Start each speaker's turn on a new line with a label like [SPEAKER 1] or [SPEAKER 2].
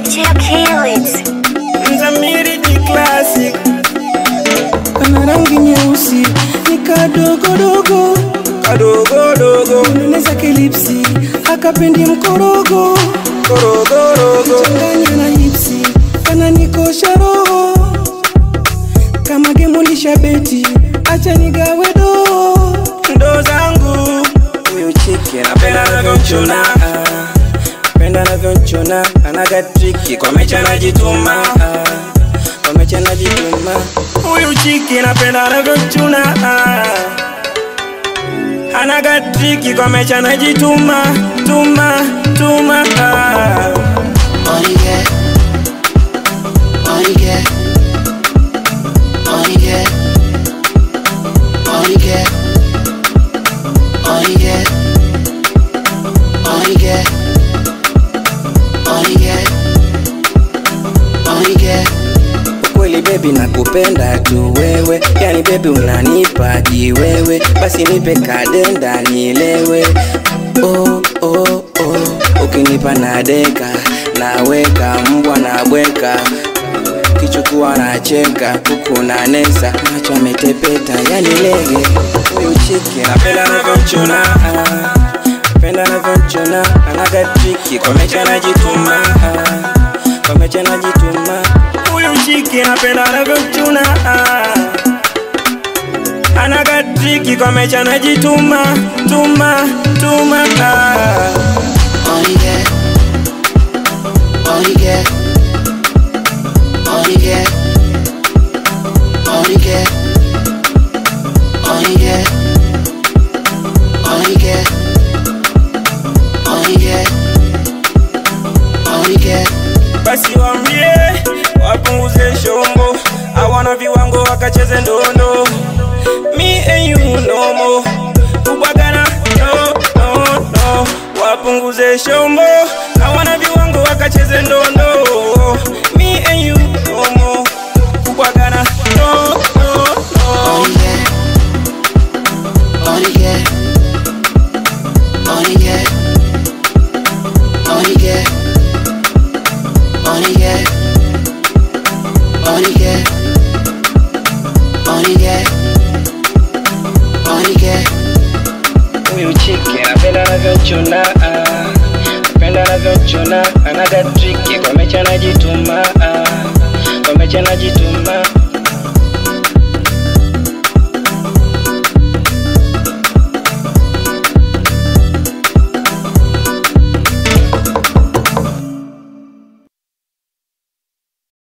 [SPEAKER 1] Kids.
[SPEAKER 2] Mzamiri G Classic
[SPEAKER 3] kana rangi nyeusi ni kadogodogo
[SPEAKER 2] kadogodogo
[SPEAKER 3] nene zake lipsi akapendi mkorogo
[SPEAKER 2] korogorogo
[SPEAKER 3] changanya na hipsi kana nikosha roho kama gemulisha beti acha nigawe doo
[SPEAKER 2] ndo zangu
[SPEAKER 3] huyu chiki
[SPEAKER 2] napenda anavyochuna
[SPEAKER 3] napenda navyonchuna anaga triki kwa mecha najituma kwa mecha najituma
[SPEAKER 2] huyu chiki napenda anavyochuna anaga triki kwa mecha najituma tuma tuma
[SPEAKER 4] Money get, money get, money get, money get, money get, money get, money get, money get.
[SPEAKER 3] kweli bebi nakupenda tu wewe yani bebi unanipa jiwewe basi nipe kadenda nilewe oh, oh, oh. ukinipa nadeka naweka mbwa na bweka kichukua nacheka kuku na nesa macho ametepeta yani lege huyu chiki napenda navyonchuna napenda navyonchuna anaga triki kwa mecha najituma kwa mecha najituma
[SPEAKER 2] huyu chiki napenda anavyochuna anaga triki kwa mecha najituma tuma tuma
[SPEAKER 4] Money get, money get, money get, money get, money get, money get, money get, money get.
[SPEAKER 2] basi wambie wapunguze shombo hawana viwango wakacheze ndondo me and you no more kubwagana no, no, no. wapunguze shombo hawana viwango wakacheze ndondo me and you no more kubwagana no, no, no.
[SPEAKER 4] Money get, money get, money get, money get, money get, money get, money get, money get.
[SPEAKER 3] huyu chiki napenda navyonchuna napenda navyonchuna anaga triki kwa mecha najituma kwa mecha najituma